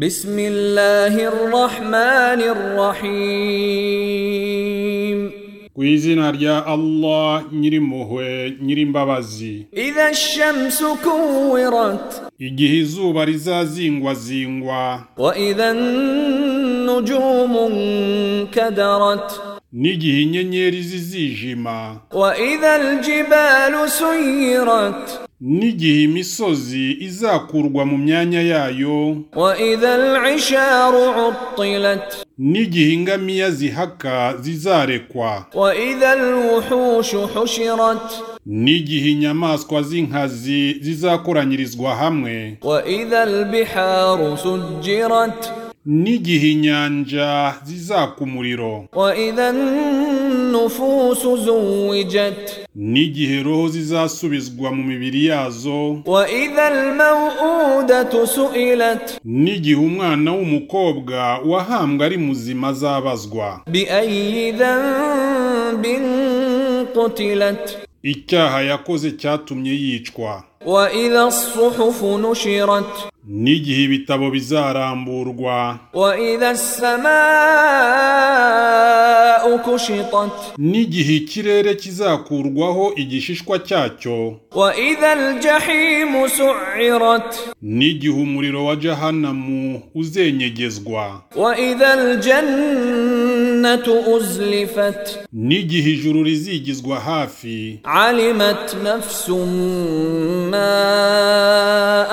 بسم الله الرحمن الرحيم ku izina rya Allah nyirimpuhwe nyirimbabazi إذا الشمس كورت igihe izuba rizazingwazingwa وإذا النجوم انكدرت n'igihe inyenyeri zizijima وإذا الجبال سيرت n'igihe imisozi izakurwa mu myanya yayo وإذا العشار عطلت n'igihe ingamiya zihaka zizarekwa وإذا الوحوش حشرت n'igihe inyamaswa z'inkazi zizakoranyirizwa hamwe وإذا البحار سجرت n'igihe inyanja zizaka umuriro وإذا النفوس زوجت n'igihe roho zizasubizwa mu mibiri yazo وإذا الموءودة سئلت n'igihe umwana w'umukobwa wahambwe ari muzima azabazwa بأي ذنب قتلت icyaha yakoze cyatumye yicwa وإذا الصحف نشرت n'igihe ibitabo bizaramburwa وإذا السماء كشطت n'igihe ikirere kizakurwaho igishishwa cyacyo وإذا الجحيم سعرت n'igihe umuriro wa jahanamu uzenyegezwa وإذا الجنة أزلفت n'igihe ijuru rizigizwa hafi علمت نفس ما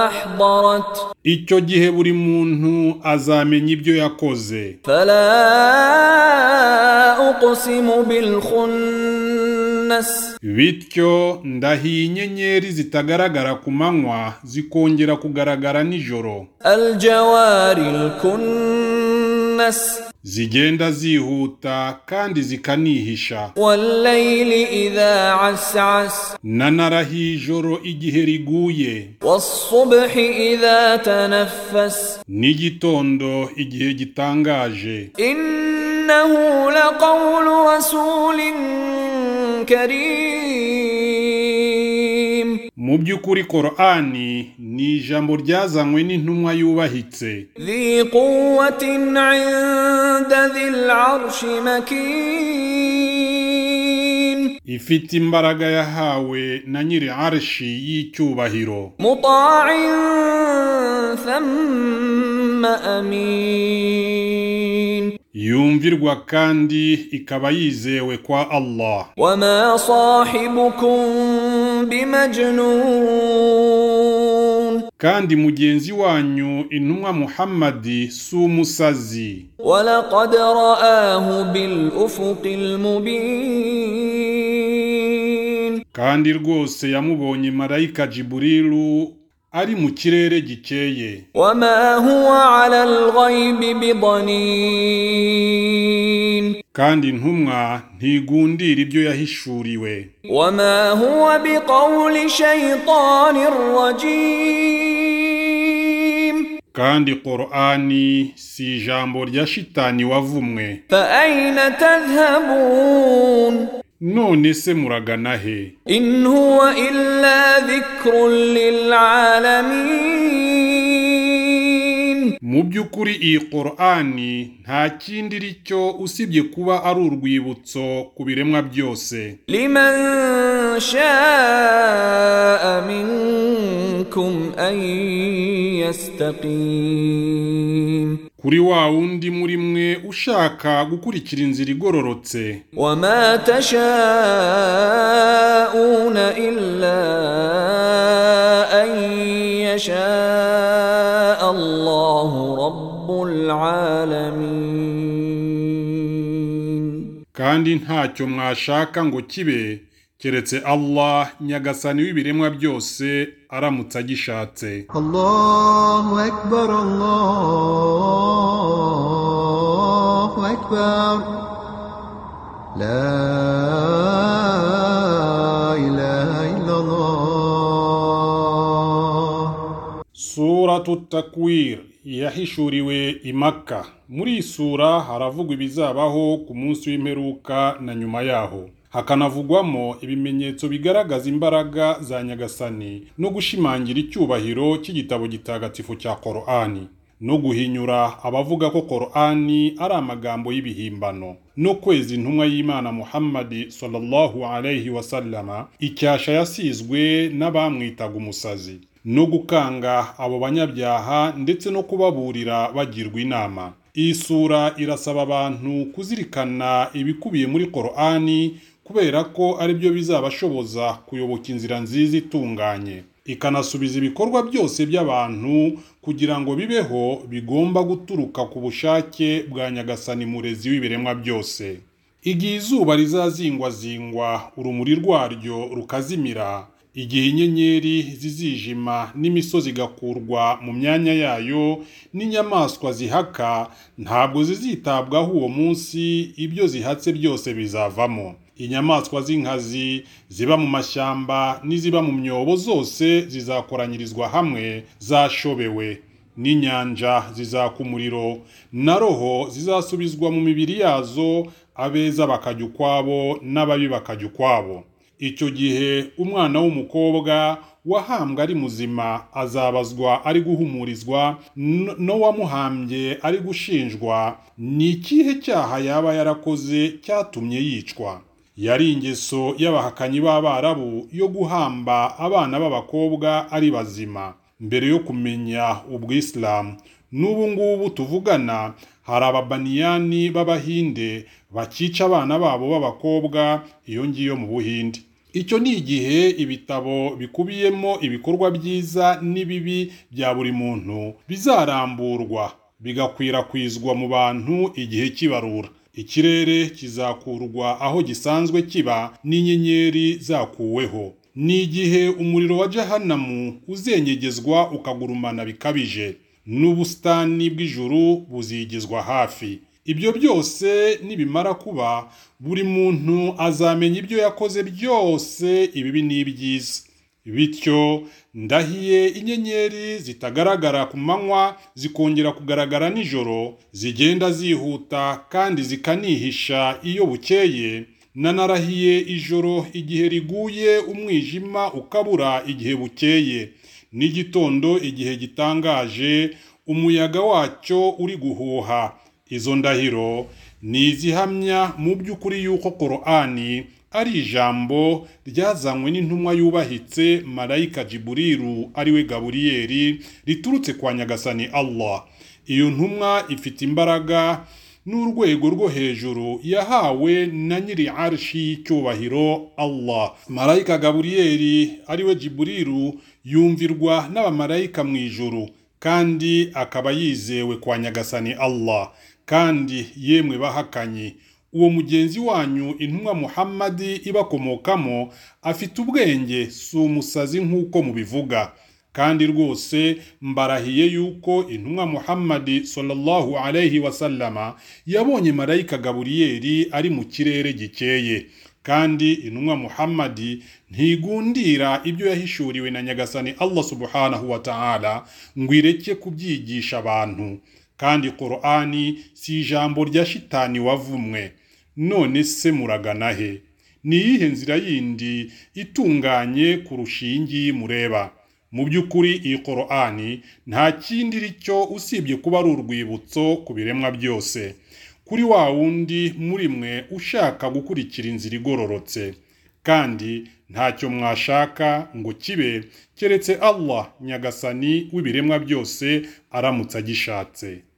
احضرت icyo gihe buri muntu azamenya ibyo yakoze فلا اقسم بالخنس bityo ndahiye inyenyeri zitagaragara ku manywa zikongera kugaragara nijoro الجوار الكنس zigenda zihuta kandi zikanihisha والليل اذا عسعس nanarahiye ijoro igihe riguye والصبح اذا تنفس n'igitondo igihe gitangaje انه لقول رسول كريم mu by'ukuri korani ni ijambo ryazanywe n'intumwa yubahitse ذي قوة عند ذي العرش مكين ifite imbaraga yahawe na nyiri arshi y'icyubahiro مطاع ثم أمين yumvirwa kandi ikaba yizewe kwa Allah وما صاحبكم بمجنون kandi mugenzi wanyu intumwa Muhammadi si umusazi ولقد رآه بالأفق المبين kandi rwose yamubonye marayika Jiburilu ari mu kirere gikeye وما هو على الغيب بضنين kandi intumwa ntigundira ibyo yahishuriwe وما هو بقول شيطان رجيم kandi Qur'ani si ijambo rya shitani wavumwe فأين تذهبون none se muragana he إن هو إلا ذكر للعالمين mu by'ukuri iyi Qur'ani nta kindi iri cyo usibye kuba ari urwibutso ku biremwa byose لمن شاء منكم أن يستقيم kuri wa wundi muri mwe ushaka gukurikira inzira igororotse وما تشاءون إلا أن يشاء الله رب العالمين kandi ntacyo mwashaka ngo kibe keretse Allah nyagasani w'ibiremwa byose aramutse agishatse الله أكبر الله أكبر لا إله إلا الله suratu takwir yahishuriwe i Makka muri iyi sura haravugwa ibizabaho ku munsi w'imperuka na nyuma yaho hakanavugwamo ibimenyetso bigaragaza imbaraga za nyagasani no gushimangira icyubahiro cy'igitabo gitagatifu cya Korani no guhinyura abavuga ko Qur'ani ari amagambo y'ibihimbano n'ukwezi intumwa y'Imana Muhammad sallallahu alayhi wasallama icyasha yasizwe n'abamwitaga umusazi no gukanga abo banyabyaha ndetse no kubaburira bagirwa inama iyi sura irasaba abantu kuzirikana ibikubiye muri Qur'ani kubera ko ari byo bizabashoboza kuyoboka inzira nziza itunganye ikanasubiza ibikorwa byose by'abantu kugira ngo bibeho bigomba guturuka ku bushake bwa nyagasani murezi w'ibiremwa byose igihe izuba rizazingwazingwa urumuri rwaryo rukazimira igihe inyenyeri zizijima n'imisozi igakurwa mu myanya yayo n'inyamaswa zihaka ntabwo zizitabwaho uwo munsi ibyo zihatse byose bizavamo inyamaswa z'inkazi ziba mu mashyamba n'iziba mu myobo zose zizakoranyirizwa hamwe zashobewe n'inyanja zizaka umuriro na roho zizasubizwa mu mibiri yazo abeza bakajya ukwabo n'ababi bakajya ukwabo icyo gihe umwana w'umukobwa wahambwe ari muzima azabazwa ari guhumurizwa n- n'uwamuhambye ari gushinjwa ni ikihe cyaha yaba yarakoze cyatumye yicwa yari ingeso y'abahakanyi b'abarabu yo guhamba abana b'abakobwa ari bazima mbere yo kumenya ubwisilamu n'ubu ngubu tuvugana hari ababaniyani b'abahinde bakica abana babo b'abakobwa iyo ngiyo mu buhinde icyo ni igihe ibitabo bikubiyemo ibikorwa byiza n'ibibi bya buri muntu bizaramburwa bigakwirakwizwa mu bantu igihe cy'ibarura ikirere kizakurwa aho gisanzwe kiba n'inyenyeri zakuweho ni igihe umuriro wa jahanamu uzenyegezwa ukagurumana bikabije n'ubusitani bw'ijuru buzigizwa hafi ibyo byose nibimara kuba buri muntu azamenya ibyo yakoze byose ibibi n'ibyiza bityo ndahiye inyenyeri zitagaragara ku manywa zikongera kugaragara nijoro zigenda zihuta kandi zikanihisha iyo bukeye nanarahiye ijoro igihe riguye umwijima ukabura igihe bukeye n'igitondo igihe gitangaje umuyaga wacyo uri guhuha izo ndahiro ni izihamya mu by'ukuri yuko Qur'ani ari ijambo ryazanywe n'intumwa yubahitse marayika Jiburiru ariwe Gaburiyeli riturutse kwa nyagasani Allah iyo ntumwa ifite imbaraga n'urwego rwo hejuru yahawe na nyiri arshi y'icyubahiro Allah marayika Gaburiyeli ariwe Jiburiru yumvirwa n'abamarayika mu ijuru kandi akaba yizewe kwa nyagasani Allah kandi yemwe bahakanyi uwo mugenzi wanyu intumwa muhammadi ibakomokamo afite ubwenge si umusazi nk'uko mubivuga kandi rwose mbarahiye yuko intumwa muhammadi sallallahu alayhi wasallama yabonye marayika gaburiyeli ari mu kirere gikeye kandi intumwa muhammadi ntigundira ibyo yahishuriwe na nyagasani allah subhanahu wa ta'ala ngo ireke kubyigisha abantu kandi Qur'ani si ijambo rya shitani wavumwe none se muragana he ni iyihe nzira yindi itunganye kurusha iyi ngiyi mureba mu by'ukuri iyi Qur'ani nta kindi iricyo usibye kuba ari urwibutso ku biremwa byose kuri wa wundi muri mwe ushaka gukurikira inzira igororotse kandi ntacyo mwashaka ngo kibe keretse Allah nyagasani w'ibiremwa byose aramutse agishatse